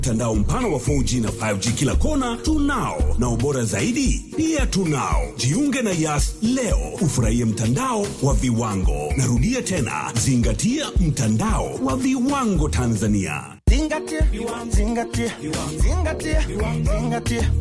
Mtandao mpana wa 4G na 5G kila kona tunao, na ubora zaidi pia tunao. Jiunge na Yas leo ufurahie mtandao wa viwango. Narudia tena, zingatia mtandao wa viwango Tanzania. Zingatia, zingatia, zingatia, zingatia.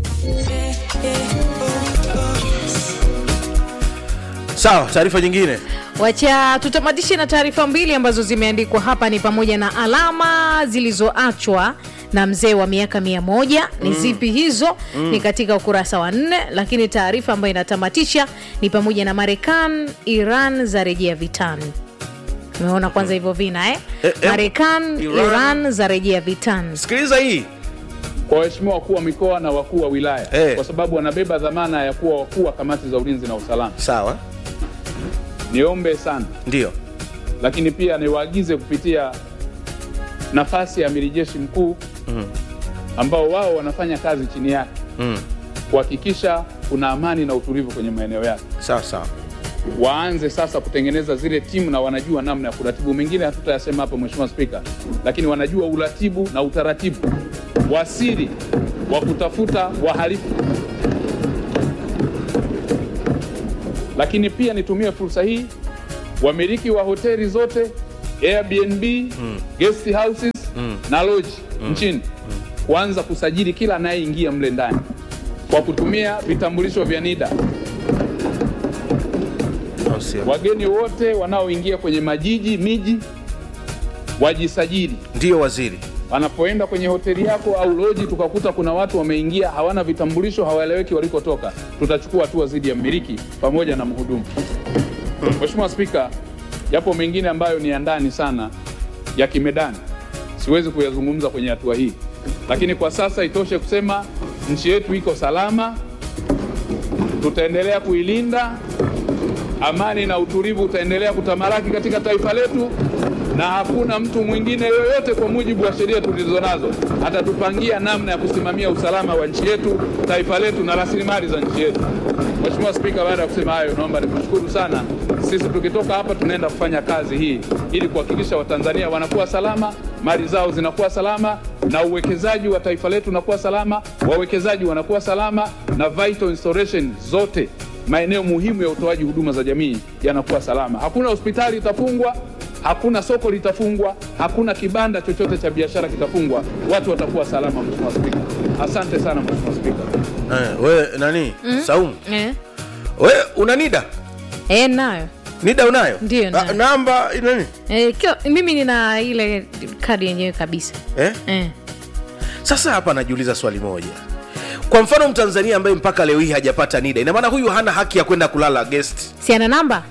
Sawa, taarifa nyingine. Wacha tutamatishe na taarifa mbili ambazo zimeandikwa hapa, ni pamoja na alama zilizoachwa na mzee wa miaka mia moja ni zipi hizo? Ni katika ukurasa wa nne, lakini taarifa ambayo inatamatisha ni pamoja na Marekani, Iran za rejea vitani. Umeona kwanza hivyo vina eh? Eh, eh, Marekani, Iran- Iran za rejea vitani. Sikiliza hii. kwa waheshimiwa wakuu wa mikoa na wakuu wa wilaya Eh. kwa sababu wanabeba dhamana ya kuwa wakuu wa kamati za ulinzi na usalama. Sawa, Niombe sana, ndio. lakini pia niwaagize kupitia nafasi ya amiri jeshi mkuu ambao wao wanafanya kazi chini yake Mm. kuhakikisha kuna amani na utulivu kwenye maeneo yake. Sawa sawa. Waanze sasa kutengeneza zile timu na wanajua namna ya kuratibu. Mengine hatutayasema hapa, Mheshimiwa Spika, lakini wanajua uratibu na utaratibu wa siri wa kutafuta wahalifu. Lakini pia nitumie fursa hii, wamiliki wa hoteli zote Airbnb, guest houses na lodge nchini kuanza kusajili kila anayeingia mle ndani kwa kutumia vitambulisho vya NIDA. Au sio? Wageni wote wanaoingia kwenye majiji miji wajisajili. Ndio waziri. Wanapoenda kwenye hoteli yako au loji, tukakuta kuna watu wameingia hawana vitambulisho, hawaeleweki walikotoka, tutachukua hatua dhidi ya mmiliki pamoja na mhudumu. Mheshimiwa Spika, yapo mengine ambayo ni ya ndani sana ya kimedani, siwezi kuyazungumza kwenye hatua hii, lakini kwa sasa itoshe kusema nchi yetu iko salama, tutaendelea kuilinda amani na utulivu utaendelea kutamalaki katika taifa letu, na hakuna mtu mwingine yoyote kwa mujibu wa sheria tulizo nazo atatupangia namna ya kusimamia usalama wa nchi yetu, taifa letu na rasilimali za nchi yetu. Mheshimiwa Spika, baada ya kusema hayo, naomba nikushukuru sana. Sisi tukitoka hapa tunaenda kufanya kazi hii ili kuhakikisha Watanzania wanakuwa salama, mali zao zinakuwa salama, na uwekezaji wa taifa letu unakuwa salama, wawekezaji wanakuwa salama, na vital installation zote maeneo muhimu ya utoaji huduma za jamii yanakuwa salama. Hakuna hospitali itafungwa, hakuna soko litafungwa, hakuna kibanda chochote cha biashara kitafungwa. Watu watakuwa salama. Mheshimiwa Spika, asante sana Mheshimiwa Spika. Eh, we nani? Saumu. Eh? We una NIDA? Eh, nayo NIDA unayo? Ndio, Ah, nayo. namba nani? eh, kio, mimi nina ile kadi yenyewe kabisa Eh? eh. Sasa hapa najiuliza swali moja. Kwa mfano Mtanzania ambaye mpaka leo hii hajapata NIDA, ina maana huyu hana haki ya kwenda kulala guest. si ana namba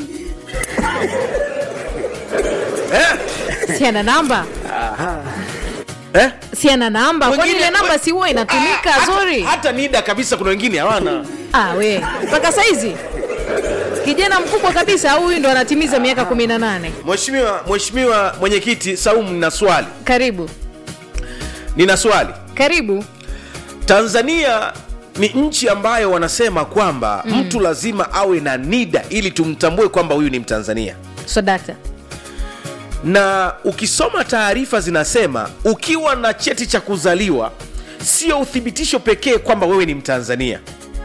Eh? si ana namba Eh? si ana namba kwani Wengine- ile namba si huwa inatumika Ah, hata- zuri Hata NIDA kabisa kuna wengine hawana. ah, we mpaka saizi kijana mkubwa kabisa au huyu ndo anatimiza miaka kumi na nane Mheshimiwa Mheshimiwa mwenyekiti Saumu, nina swali. karibu Nina swali. karibu Tanzania ni nchi ambayo wanasema kwamba mtu lazima awe na NIDA ili tumtambue kwamba huyu ni Mtanzania. so dakta na ukisoma taarifa zinasema ukiwa na cheti cha kuzaliwa sio uthibitisho pekee kwamba wewe ni mtanzania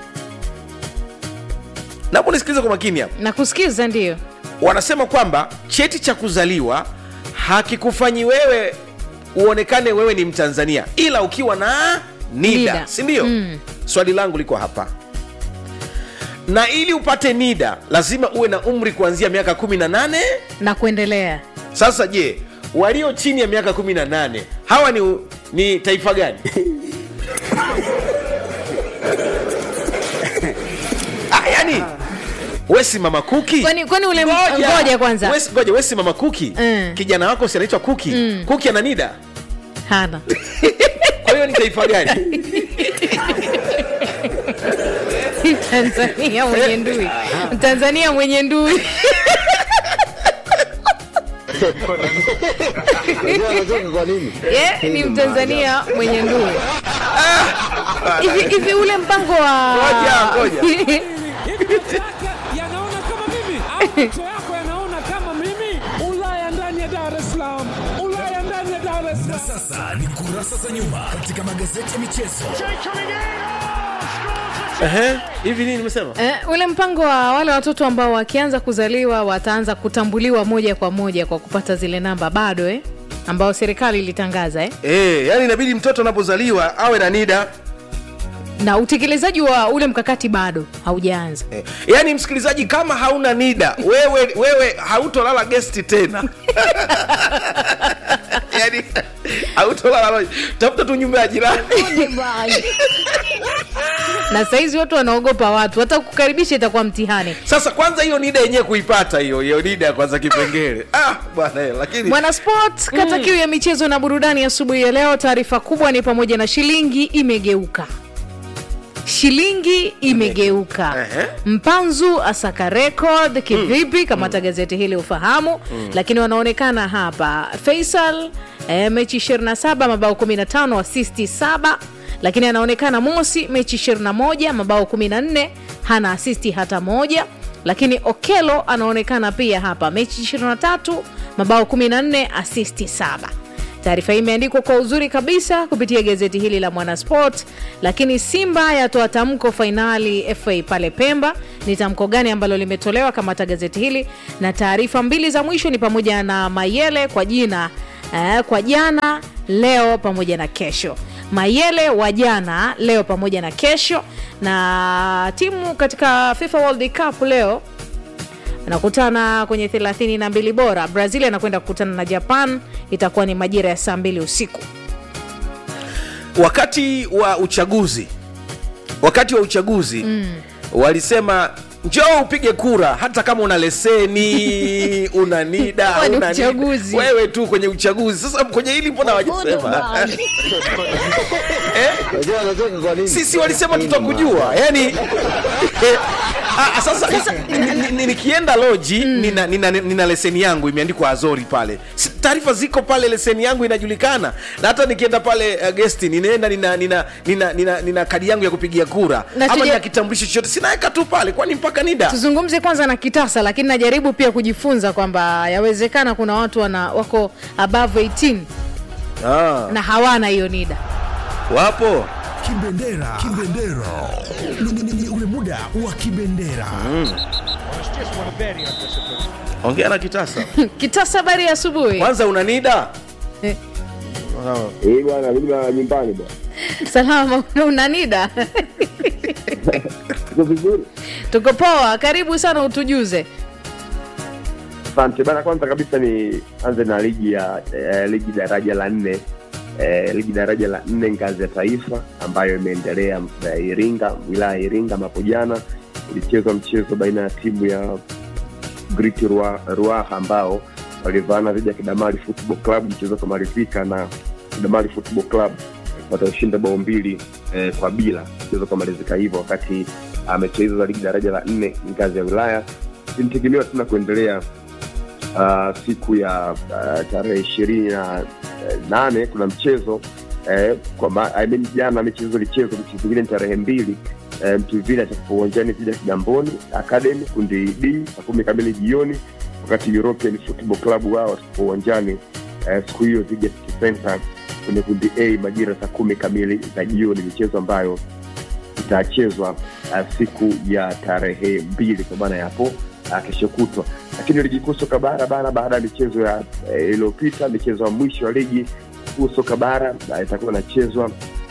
napo nisikilize kwa makini hapa nakusikiza ndio wanasema kwamba cheti cha kuzaliwa hakikufanyi wewe uonekane wewe ni mtanzania ila ukiwa na nida, Nida. si ndio Mm. swali langu liko hapa na ili upate nida lazima uwe na umri kuanzia miaka 18 na kuendelea sasa je walio chini ya miaka 18 hawa ni, ni taifa gani ah, yani wesi mama kuki kwani kwani ule Ngoja. ngoja kwanza Wesi- ngoja wesi mama kuki Mm. kijana wako si anaitwa kuki kuki ana nida hana kwa hiyo ni taifa gani tanzania mwenye ndui tanzania mwenye ndui yeah, ni mtanzania mwenye ndui hivi hivi ule mpango wa Ngoja, ngoja. yanaona kama mimi au macho yako yanaona kama mimi ulaya ndani ya dar es salaam ulaya ndani ya dar es salaam Sasa ni kurasa za nyuma katika magazeti ya michezo. Ehe, hivi nini nimesema Eh, ule mpango wa wale watoto ambao wakianza kuzaliwa wataanza kutambuliwa moja kwa moja kwa kupata zile namba bado eh? ambao serikali ilitangaza eh? Eh, yani inabidi mtoto anapozaliwa awe na nida na utekelezaji wa ule mkakati bado haujaanza eh. yaani msikilizaji kama hauna nida wewe wewe hautolala gesti tena yani hautolala tafuta tu nyumba ya jirani na sahizi watu wanaogopa watu hata kukaribisha itakuwa mtihani sasa kwanza hiyo nida yenyewe kuipata hiyo hiyo nida ya kwanza kipengele ah bwana eh, lakini mwanasport kata kiu ya michezo na burudani asubuhi ya leo taarifa kubwa ni pamoja na shilingi imegeuka shilingi imegeuka Ehe. mpanzu asaka record kivipi kamata gazeti hili ufahamu lakini wanaonekana hapa faisal eh, mechi 27 mabao 15 asisti 7 lakini anaonekana mosi mechi 21 mabao 14 hana asisti hata moja lakini okelo anaonekana pia hapa mechi 23 mabao 14 asisti 7 taarifa hii imeandikwa kwa uzuri kabisa kupitia gazeti hili la mwanasport lakini simba yatoa tamko fainali fa pale pemba ni tamko gani ambalo limetolewa kamata gazeti hili na taarifa mbili za mwisho ni pamoja na mayele kwa jina eh, kwa jana leo pamoja na kesho mayele wa jana leo pamoja na kesho na timu katika fifa world cup leo anakutana kwenye 32 bora brazil anakwenda kukutana na japan itakuwa ni majira ya saa mbili usiku wakati wa uchaguzi wakati wa uchaguzi mm. walisema njoo upige kura hata kama una leseni una nida Huo ni una nida. uchaguzi. wewe tu kwenye uchaguzi sasa kwenye hili mbona wajasema eh? sisi walisema tutakujua yani Ah, sasa sasa ni- ni- nikienda loji nina, nina, nina leseni yangu imeandikwa azori pale Si- taarifa ziko pale leseni yangu inajulikana na hata nikienda pale uh, gesti ninaenda nina, nina, nina, nina, nina kadi yangu ya kupigia kura Na ama tuja- nina kitambulisho chochote sinaweka tu pale kwani mpaka nida tuzungumze kwanza na kitasa lakini najaribu pia kujifunza kwamba yawezekana kuna watu wana wako above 18 ah, na hawana hiyo nida wapo Kibendera, kibendera, Ni- ni- ni ule muda wa kibendera. ongea na kitasa kitasa habari ya asubuhi kwanza una nida Eh. Eh bwana, mimi na nyumbani bwana. salama una nida Tuko vizuri? tuko poa karibu sana utujuze Asante bana. Kwanza kabisa ni anze na ligi ya eh, ligi daraja la nne eh, ligi daraja la nne ngazi ya taifa ambayo imeendelea eh, Iringa, wilaya ya Iringa. Hapo jana ulichezwa mchezo baina ya timu ya Great Rua- Ruaha ambao walivaana dhidi ya Kidamari Football Club, mchezo ukamalizika na Kidamari Football Club watashinda bao mbili eh, kwa bila, mchezo ukamalizika hivyo, wakati ah, mechi hizo za ligi daraja la nne ngazi ya wilaya zinategemewa tena kuendelea uh, siku ya uh, tarehe ishirini na eh, nane kuna mchezo eh, kwa ma, I mean, jana mechi hizo ilichezwa, mechi zingine ni tarehe mbili eh, Mtuvila atakuwa uwanjani dhidi ya Kigamboni Academy kundi D saa kumi kamili jioni, wakati European Football Club wao watakuwa uwanjani eh, siku hiyo dhidi ya City Center kwenye kundi A majira saa kumi kamili za jioni, michezo ambayo itachezwa uh, siku ya tarehe mbili kwa maana ya hapo uh, kesho kutwa lakini ligi kuu soka bara bana baada ya michezo ya eh, iliyopita michezo ya mwisho ya ligi kuu soka bara uh, itakuwa inachezwa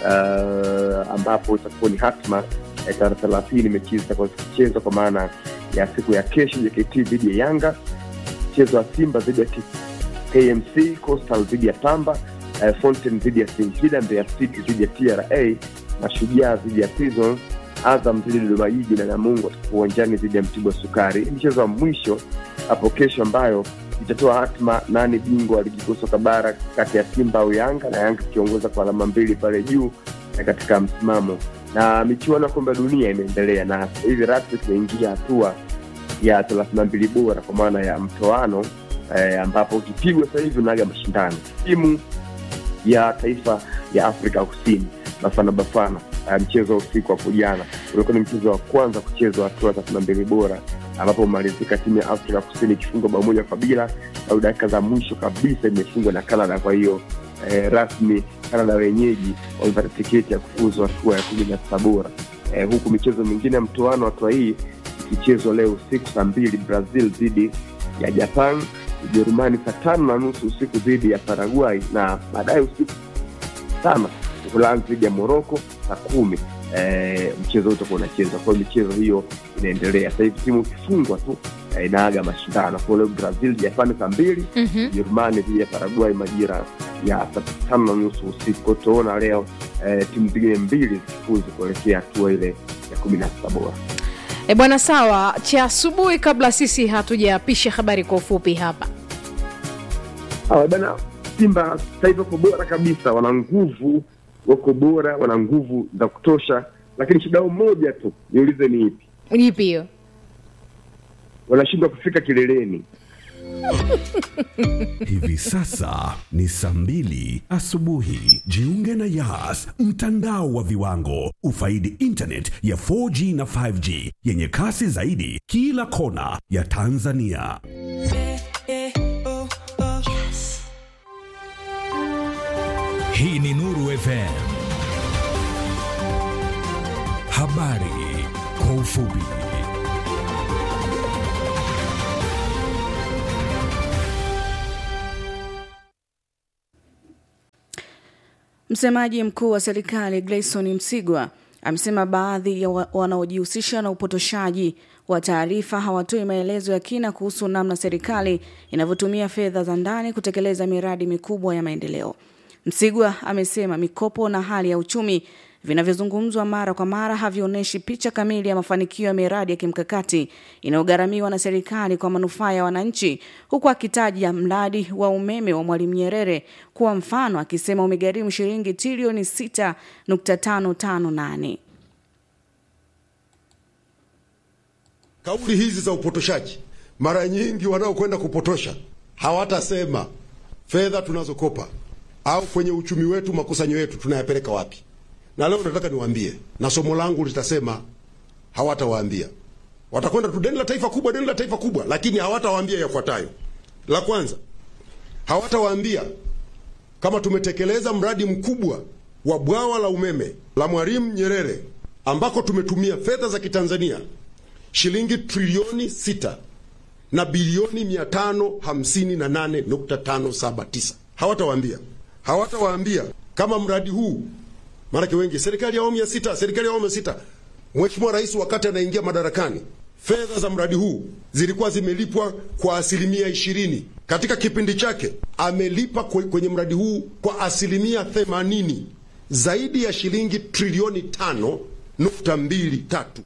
uh, ambapo itakuwa ni hatma eh, tarehe thelathini mechi hizi zitakuwa zikichezwa kwa maana ya siku ya kesho jkt dhidi ya yanga mchezo wa simba dhidi ya K- kmc coastal dhidi ya pamba eh, fountain dhidi ya singida mbeya city dhidi ya tra mashujaa dhidi ya prison azam dhidi ya dodoma jiji na namungo watakuwa uwanjani dhidi ya mtibwa sukari Hii mchezo wa mwisho hapo kesho ambayo itatoa hatma nani bingwa wa ligi kuu soka bara kati ya simba au yanga na yanga ikiongoza kwa alama mbili pale juu na katika msimamo na michuano ya kombe la dunia imeendelea na sasa hivi rasmi tunaingia hatua ya thelathini na mbili bora kwa maana ya mtoano eh, ambapo ukipigwa sasa hivi unaga mashindano timu ya taifa ya afrika kusini bafana bafana uh, mchezo wa usiku hapo jana ulikuwa ni mchezo wa kwanza kuchezwa hatua thelathini na mbili bora ambapo umalizika timu ya afrika kusini ikifungwa bao moja kwa bila au dakika za mwisho kabisa imefungwa na canada kwa hiyo eh, rasmi Canada wenyeji wamepata tiketi ya kufuzu hatua ya kumi na sita bora eh, huku michezo mingine ya mtoano hatua hii ikichezwa leo usiku saa mbili Brazil dhidi ya Japan, Ujerumani saa tano na nusu usiku dhidi ya Paraguay na baadaye usiku sana Uholanzi dhidi ya Moroko saa kumi eh, mchezo huu utakuwa unachezwa. Kwa hiyo michezo hiyo inaendelea sasa hivi, timu ikifungwa tu eh, inaaga mashindano. Kwa hiyo leo Brazil Japani saa mbili Mhm. Ujerumani dhidi ya Paraguay majira ya saa tano na nusu usiku. Kwa hiyo tutaona leo eh, timu zingine mbili zikifuzu kuelekea hatua ile ya kumi na sita bora. E bwana, sawa cha asubuhi, kabla sisi hatujapisha habari kwa ufupi hapa. Hawa bana, Simba sasa hivi wako bora kabisa, wana nguvu, wako bora, wana nguvu za kutosha, lakini shida yao moja tu, niulize ni ipi? Ipi hiyo? Wanashindwa kufika kileleni. Hivi sasa ni saa mbili asubuhi. Jiunge na Yas, mtandao wa viwango. Ufaidi internet ya 4G na 5G yenye kasi zaidi kila kona ya Tanzania. Hii ni Nuru FM. Habari kwa ufupi. Msemaji mkuu wa serikali Gleison Msigwa amesema baadhi ya wa- wanaojihusisha na upotoshaji wa taarifa hawatoi maelezo ya kina kuhusu namna serikali inavyotumia fedha za ndani kutekeleza miradi mikubwa ya maendeleo. Msigwa amesema mikopo na hali ya uchumi vinavyozungumzwa mara kwa mara havionyeshi picha kamili ya mafanikio ya miradi ya kimkakati inayogharamiwa na serikali kwa manufaa ya wananchi, huku akitaja mradi wa umeme wa Mwalimu Nyerere kuwa mfano, akisema umegharimu shilingi trilioni 6.558. Kauli hizi za upotoshaji, mara nyingi wanaokwenda kupotosha hawatasema fedha tunazokopa au kwenye uchumi wetu, makusanyo yetu tunayapeleka wapi. Na leo nataka niwaambie, na somo langu litasema hawatawaambia. Watakwenda tu deni la taifa kubwa, deni la taifa kubwa, lakini hawatawaambia yafuatayo. La kwanza, hawatawaambia kama tumetekeleza mradi mkubwa wa bwawa la umeme la Mwalimu Nyerere ambako tumetumia fedha za Kitanzania shilingi trilioni sita na bilioni mia tano hamsini na nane nukta tano saba tisa. Hawatawaambia, hawatawaambia kama mradi huu, maanake wengi, serikali ya awamu ya sita, serikali ya awamu ya sita, Mheshimiwa Rais wakati anaingia madarakani, fedha za mradi huu zilikuwa zimelipwa kwa asilimia ishirini. Katika kipindi chake amelipa kwe- kwenye mradi huu kwa asilimia themanini, zaidi ya shilingi trilioni tano nukta mbili tatu.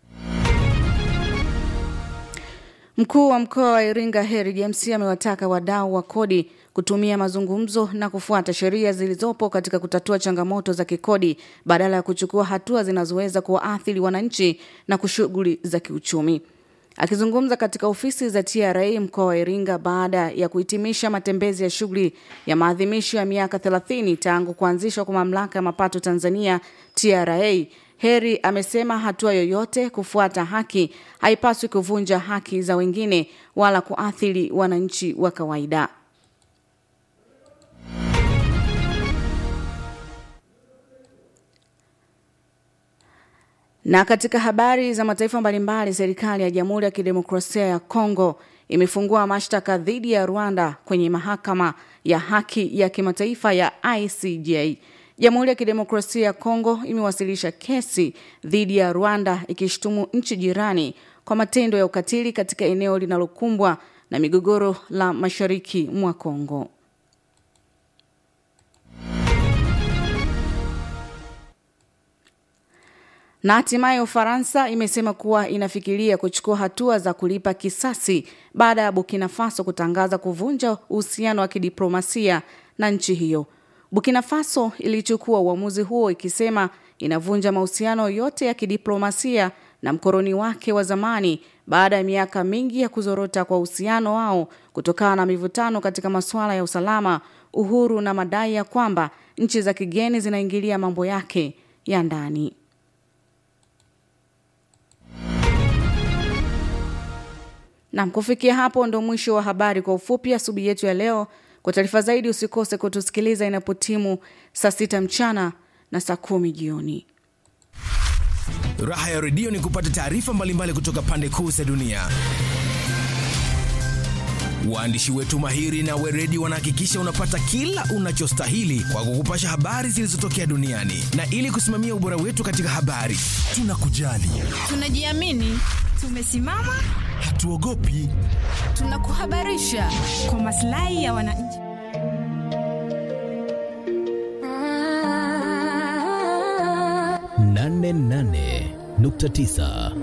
Mkuu wa mkoa wa Iringa Heri James amewataka wadau wa kodi kutumia mazungumzo na kufuata sheria zilizopo katika kutatua changamoto za kikodi badala ya kuchukua hatua zinazoweza kuwaathiri wananchi na kushughuli za kiuchumi. Akizungumza katika ofisi za TRA mkoa wa Iringa baada ya kuhitimisha matembezi ya shughuli ya maadhimisho ya miaka 30 tangu kuanzishwa kwa mamlaka ya mapato Tanzania TRA, Heri amesema hatua yoyote kufuata haki haipaswi kuvunja haki za wengine wala kuathiri wananchi wa kawaida. Na katika habari za mataifa mbalimbali, serikali ya Jamhuri ya Kidemokrasia ya Kongo imefungua mashtaka dhidi ya Rwanda kwenye mahakama ya haki ya kimataifa ya ICJ. Jamhuri ya Kidemokrasia ya Kongo imewasilisha kesi dhidi ya Rwanda ikishutumu nchi jirani kwa matendo ya ukatili katika eneo linalokumbwa na migogoro la mashariki mwa Kongo. Na hatimaye Ufaransa imesema kuwa inafikiria kuchukua hatua za kulipa kisasi baada ya Burkina Faso kutangaza kuvunja uhusiano wa kidiplomasia na nchi hiyo. Burkina Faso ilichukua uamuzi huo ikisema inavunja mahusiano yote ya kidiplomasia na mkoroni wake wa zamani baada ya miaka mingi ya kuzorota kwa uhusiano wao kutokana na mivutano katika masuala ya usalama, uhuru na madai ya kwamba nchi za kigeni zinaingilia mambo yake ya ndani. Nam, kufikia hapo ndo mwisho wa habari kwa ufupi asubuhi yetu ya leo Kwa taarifa zaidi, usikose kutusikiliza inapotimu saa sita mchana na saa kumi jioni. Raha ya redio ni kupata taarifa mbalimbali kutoka pande kuu za dunia. Waandishi wetu mahiri na weredi wanahakikisha unapata kila unachostahili kwa kukupasha habari zilizotokea duniani, na ili kusimamia ubora wetu katika habari, tunakujali, Tunajiamini, tumesimama, hatuogopi. tunakuhabarisha kwa maslahi ya wananchi. nane nane nukta tisa